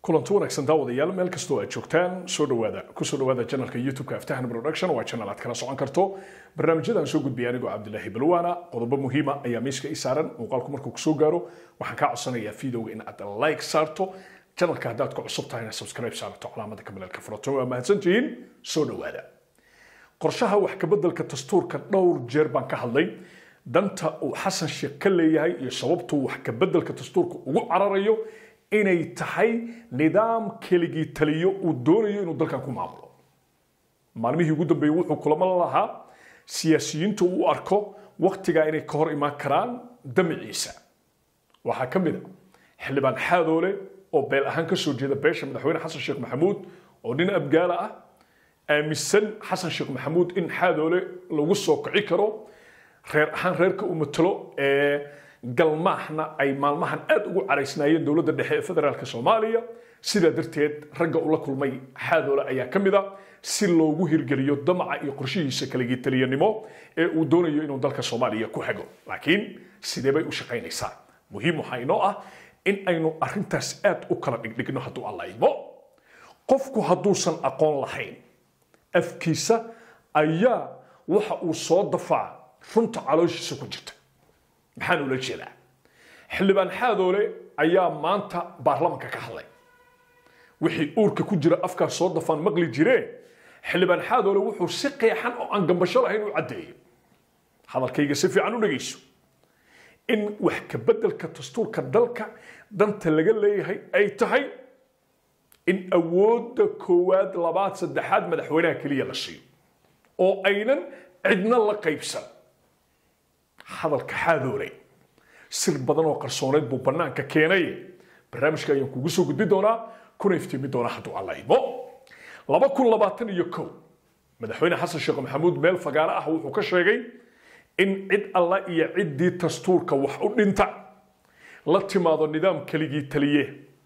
kulanti wanaagsan daawadayaal meel kastoo aad joogtaan soo dhawaada kusoo dhawaada janalka youtube-ka aftahan production waa janal aad kala socon karto barnaamijyadaan soo gudbiya anigoo cabdilaahi balwaana qodobo muhiima ayaa miiska ii saaran muuqaalku markuu kusoo gaaro waxaan kaa codsanayaa videoga in aad like saarto janalka haddaad ku cusub tahayna subscribe saarto calaamada kabileelka furato waa mahadsantihiin soo dhawaada qorshaha wax kabeddelka dastuurka dhowr jeer baan ka hadlay danta uu xasan sheekh ka leeyahay iyo sababtuu wax kabeddelka dastuurka ugu cararayo inay tahay nidaam keligii taliyo uu doonayo inuu dalkan ku maamulo maalmihii ugu dambeeyey wuxuu kulamo lahaa siyaasiyiintu u arko waktigaa inay ka hor imaan karaan damiciisa waxaa ka mid a xildhibaan xaadoole oo beel ahaan ka soo jeeda beesha madaxweyne xasan sheekh maxamuud oo nin abgaala ah aaminsan xasan sheekh maxamuud in xaadoole lagu soo kici karo reer ahaan reerka uu matalo ee galmaahna ay maalmahan aad ugu caraysnaayeen dowladda dhexe ee federaalk soomaaliya sidaa darteed ragga ula kulmay xaadoole ayaa ka mid a si loogu hirgeliyo damaca iyo qorshihiisa kaligitaliyanimo ee uu doonayo inuu dalka soomaaliya ku hago laakiin sidee bay u shaqaynaysaa muhiim waxaa inoo ah in aynu arrintaas aad u kala dhigdhigno hadduu alla idmo qofku hadduusan aqoon lahayn afkiisa ayaa waxa uu soo dafaa runta calooshiisa ku jirta maxaan ula jeedaa xildhibaan xaadoole ayaa maanta baarlamanka ka hadlay wixii uurka ku jira afkaa soo dafaan maqli jiree xildhibaan xaadoole wuxuu si qeexan oo aan gambasho lahayn u caddeeyo hadalkayga si fiican u dhegayso in wax kabeddelka dastuurka dalka danta laga leeyahay ay tahay in awoodda koowaad labaad saddexaad madaxweynaha keliya la siiyo oo aynan cidna la qaybsan hadalka xaadoole sir badan oo qarsooneed buu bannaanka keenay barnaamijka ayaan kugu soo gudbi doonaa kuna iftiimi doonaa hadduu alla imo laba kun labaatan iyo kow madaxweyne xasan sheekh maxamuud meel fagaaro ah wuxuu ka sheegay in cid alla iyo ciddii dastuurka wax u dhinta la timaado nidaam keligii taliye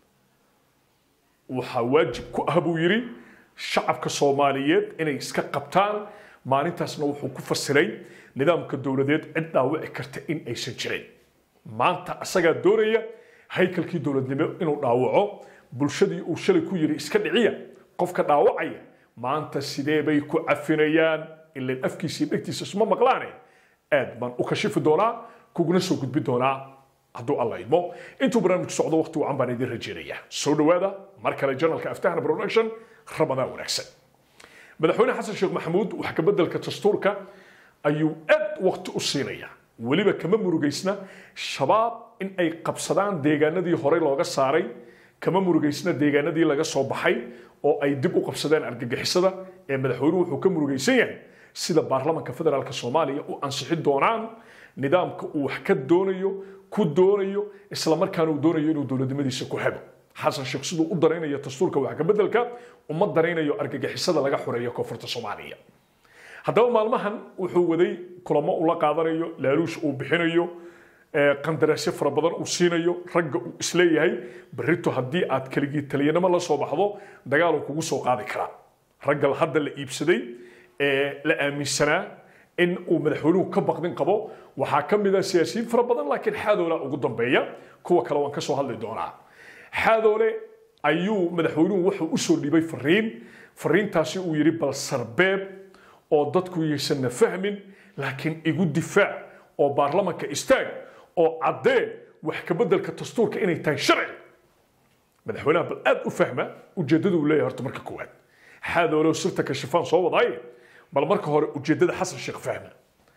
waxaa waajib ku ah buu yidhi shacabka soomaaliyeed inay iska qabtaan maalintaasna wuxuu ku fasiray nidaamka dowladeed cid dhaawici karta in aysan jirin maanta asagaa doonaya haykalkii dowladnimo inuu dhaawaco bulshadii uu shalay ku yidhi iska dhiciya qofka dhaawacaya maanta sidee bay ku cafinayaan ilan afkiisii dhegtiisa isma maqlaane aad baan u kashifi doonaa kuguna soo gudbi doonaa hadduu alla idmo intuu barnaamijku socdo waqti wacan baan idin rajeynaya soo dhawaada mar kale janalka aftahana production ramadaan wanaagsan madaxweyne xasan sheekh maxamuud wax kabeddelka dastuurka ayuu aad waqti u siinaya weliba kama murugaysna shabaab in ay qabsadaan deegaanadii horey looga saaray kama murugaysna deegaanadii laga soo baxay oo ay dib u qabsadeen argagixisada ee madaxweynuhu wuxuu ka murugaysan yahay sida baarlamanka federaalk soomaaliya u ansixin doonaan nidaamka uu wax ka doonayo ku doonayo islamarkaana uu doonayo inuu dowladnimadiisa ku hago xasan sheekh siduu u daraynayo dastuurka wax kabeddelka uma daraynayo argagixisada laga xoreeyo koonfurta soomaaliya haddaba maalmahan wuxuu waday kulamo ula qaadanayo laaluush uu bixinayo qandaraasyo fara badan uu siinayo ragga uu isleeyahay berrito haddii aad keligii taliyanimo la soo baxdo dagaaluu kugu soo qaadi karaa ragga hadda la iibsaday ee la aaminsanaa in uu madaxweynuhu ka baqdin qabo waxaa ka mid a siyaasiyiin fara badan laakiin xaadoola ugu dambeeya kuwa kale waan ka soo hadli doonaa xaadoole ayuu madaxweynuhu wuxuu u soo dhiibay fariin fariintaasi uu yidhi bal sarbeeb oo dadku yaysanna fahmin laakiin igu difaac oo baarlamanka istaag oo caddee wax kabeddelka dastuurka inay tahay sharci madaxweynaha bal aad u fahma ujeeddada uu leeyahay horta marka koowaad xaadoole sirta kashifaan soo wadaaye bal marka hore ujeeddada xasan sheekh fahma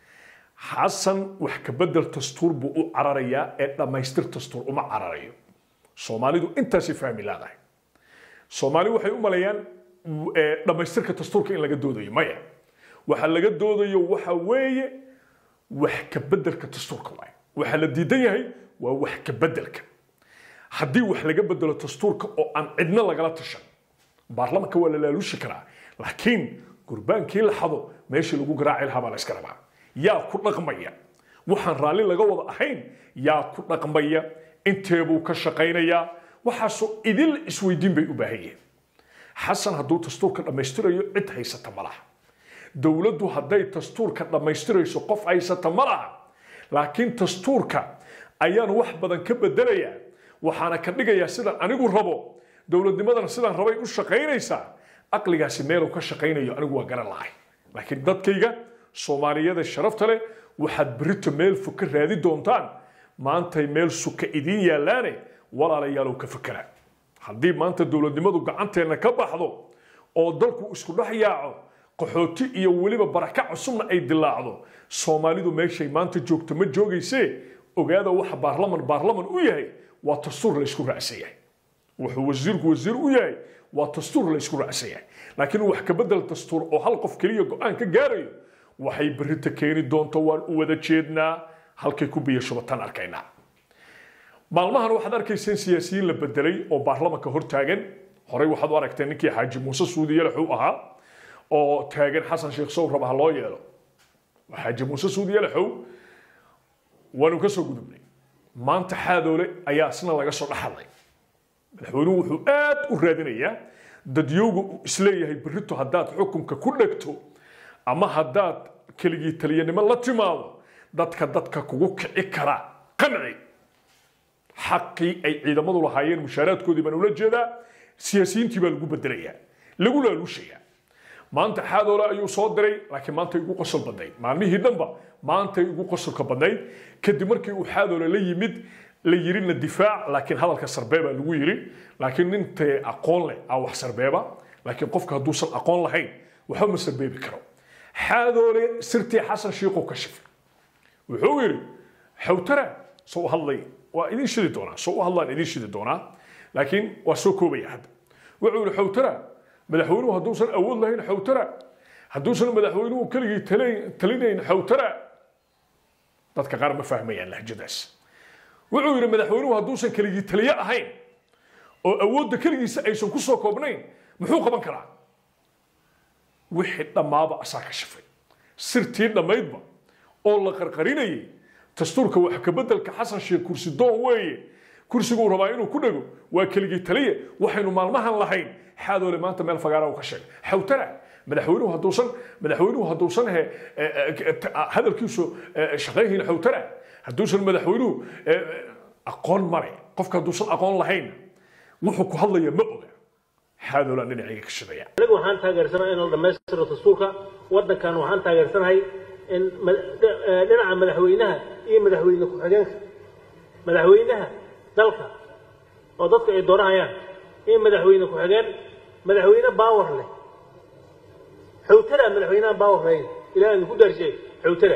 xasan wax kabeddel dastuur buu u cararayaa ee dhammaystir dastuur uma cararayo soomaalidu intaasay fahmi laadahay soomaali waxay u maleeyaan dhammaystirka dastuurka in laga doodayo maya waxa laga doodayo waxa weeye wax kabeddelka dastuurka waaye waxa la diidan yahay waa wax kabeddelka haddii wax laga bedelo dastuurka oo aan cidna lagala tashan baarlamanka waa la laaluushi karaa laakiin gurbaankii la xado meeshii lagu garaaci lahaa baa la iska rabaa yaa ku dhaqmaya waxaan raalli laga wada ahayn yaa ku dhaqmaya inteebuu ka shaqaynayaa waxaasoo idil isweydiin bay u baahan yihiin xasan hadduu dastuurka dhammaystirayo cid haysata ma laha dowladdu hadday dastuurka dhammaystirayso qof haysata ma laha laakiin dastuurka ayaan wax badan ka bedelayaa waxaana ka dhigayaa sidaan anigu rabo dowladnimadana sidaan rabay u shaqaynaysaa aqligaasi meeluu ka shaqaynayo anigu waa garan lahay laakiin dadkayga soomaaliyada sharafta leh waxaad berito meel fog ka raadi doontaan maantay meel suka idiin yaallaane walaalayaalow ka fakera haddii maanta dowladnimadu gacanteenna ka baxdo oo dalku isku dhex yaaco qaxooti iyo weliba baraka cusubna ay dilaacdo soomaalidu meeshay maanta joogto ma joogaysee ogaada waxa baarlaman baarlaman u yahay waa dastuur laysku raacsan yahay wuxuu wasiirku wasiir u yahay waa dastuur laysku raacsan yahay laakiin wax ka bedel dastuur oo hal qof keliya go-aan ka gaarayo waxay berita keeni doonto waan u wada jeednaa halkay ku biyo shubataan arkaynaa maalmahan waxaad arkayseen siyaasiyiin la bedelay oo baarlamanka hor taagan horey waxaad u aragteen ninkii xaaji muuse suudiye laxuu ahaa oo taagan xasan sheekh sow raba ha loo yeelo xaaji muuse suudiye laxow waanu ka soo gudubnay maanta xaadoole ayaa isna laga soo dhaxadlay madaxweynuhu wuxuu aad u raadinayaa dadyowga uu isleeyahay berito haddaad xukunka ku dhegto ama haddaad keligii taliyanimo la timaado dadka dadka kugu kici kara qanci xaqii ay ciidamadu lahaayeen mushaaraadkoodii baan ula jeedaa siyaasiyiintii baa lagu bedelayaa lagu laaluushayaa maanta xaadoole ayuu soo diray laakiin maanta igu qosol badnayd maalmihii dhanba maanta igu qosolka badnayd kadib markii uu xaadoole la yimid la yirina difaac laakiin hadalka sarbeebaa lagu yiri laakiin nintay aqoon leh aa wax sarbeeba laakiin qofka hadduusan aqoon lahayn waxba ma sarbeebi karo xaadoole sirtii xasan shiiquu ka shifay wuxuu yidhi xawtara soo u hadlay waa idin shidi doonaa soo u hadlaan idin shidi doonaa laakiin waa soo koobaya hadda wuxuu yidhi xawtara madaxweynuhu hadduusan awood lahayn xawtara hadduusan madaxweynuhu keligii talinayn xawtara dadka qaar ma fahmayaan lahjadaas wuxuu yidhi madaxweynuhu hadduusan keligii taliye ahayn oo awoodda keligiisa aysan ku soo koobnayn muxuu qaban karaa wixii dhammaaba asaa ka shafay sirtii dhammaydba oo la qarqarinayay dastuurka wax ka beddelka xasan sheekh kursi doon weeye kursiguu rabaa inuu ku dhego waa keligii taliye waxaynu maalmahan lahayn xaadoole maanta meel fagaara uu ka sheegay xawtara madaxweynuhu hadduusan madaxweynuhu hadduusan he hadalkiisu shaqayhin xawtara hadduusan madaxweynuhu aqoon mare qofka hadduusan aqoon lahayn wuxuu ku hadlaya ma oga xaadoolaan dhinacayga ka shidaya anigu waxaan taageersanahay in la dhammaystiro dastuurka waddankan waxaan taageersanahay in dhinaca madaxweynaha iyo madaxweyne ku-xigeenka madaxweynaha dalka oo dadka ay doonahayaan iyo madaxweyne ku-xigeen madaxweyne baawar leh xawtara madaxweynaha baawar lahayn ilaah idinku daarshay xawtara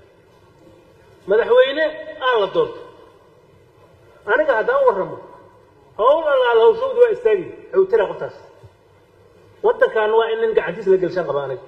madaxweyne aan la doorto aniga haddaan warramo hawl allaala hawshawdi waa istaagi xawtara qoftaas waddankan waa in nin gacantiis la gelshaan qaba aniga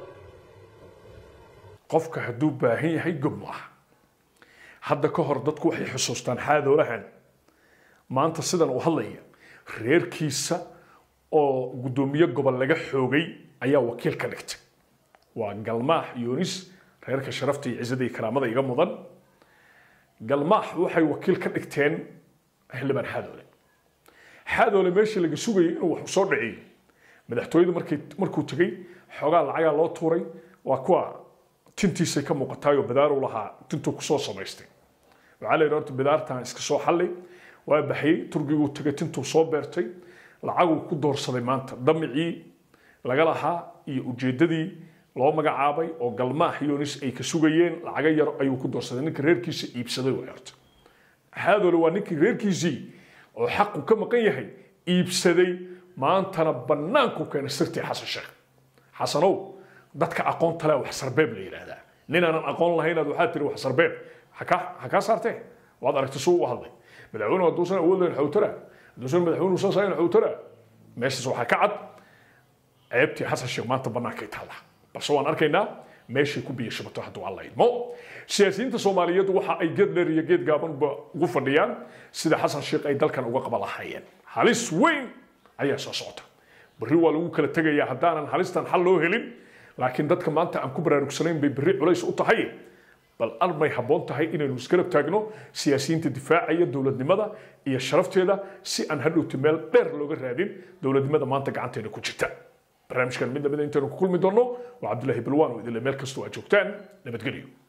qofka hadduu baahan yahay gob ma aha hadda ka hor dadku waxay xusuustaan xaadoolahan maanta sidan uu hadlaya reerkiisa oo guddoomiye gobol laga xoogay ayaa wakiil ka dhigtay waa galmaax yunis reerka sharafta iyo cizada iyo karaamada iga mudan galmaax waxay wakiil ka dhigteen xildhibaan xaadoole xaadoole meeshii laga sugayay inuu wax soo dhiciyo madaxtooyadu markay markuu tegey xoogaa lacagaa loo tuuray waa kuwa tintiisay ka muuqataayoo badaaruu lahaa tintuu kusoo samaystay waxaa la yidhi horta bidaartan iska soo xallay waa baxyey turkiguu tegay tintuu soo beertay lacaguu ku doorsaday maanta damicii laga lahaa iyo ujeeddadii loo magacaabay oo galmaax yonis ay ka sugayeen lacaga yar ayuu ku doorsaday ninka reerkiisa iibsaday way horta xaadoole waa ninkii reerkiisii oo xaqu ka maqan yahay iibsaday maantana bannaanku keenay sirtii xasan sheekh xasanow dadka aqoonta leh wax sarbeeb la yidhaahdaa nin aanan aqoon lahaynaad waxaa tiri wax sarbeeb ha kaa saartee waad aragtay suu u hadlay madaxweynuhu hadduusan awood lahayn xawtara hadduusan madaxweynuhu saas ahayn xawtara meeshaas waxaa ka cad ceebtii xasan sheekh maanta bannaankay taalla balse waan arkaynaa meeshay ku biyo shubato hadduu alla idmo siyaasiyiinta soomaaliyeed waxa ay geed dheer iyo geed gaabanba ugu fadhiyaan sida xasan sheekh ay dalkan uga qaba lahaayeen halis weyn ayaa soo socota berri waa lagu kala tegayaa haddaanan halistan xal loo helin laakiin dadka maanta aan ku baraarugsanayn bay berri culays u tahay bal armay habboon tahay inaynu isgarab taagno siyaasiyiinta difaacaya dowladnimada iyo sharafteeda si aan hadhowti meel dheer looga raadin dowladnimada maanta gacanteena ku jirta barnaamijkan mid lamida intaynu ku kulmi doonno waa cabdullaahi balwaan oo idinle meel kastoo aad joogtaan nabadgelyo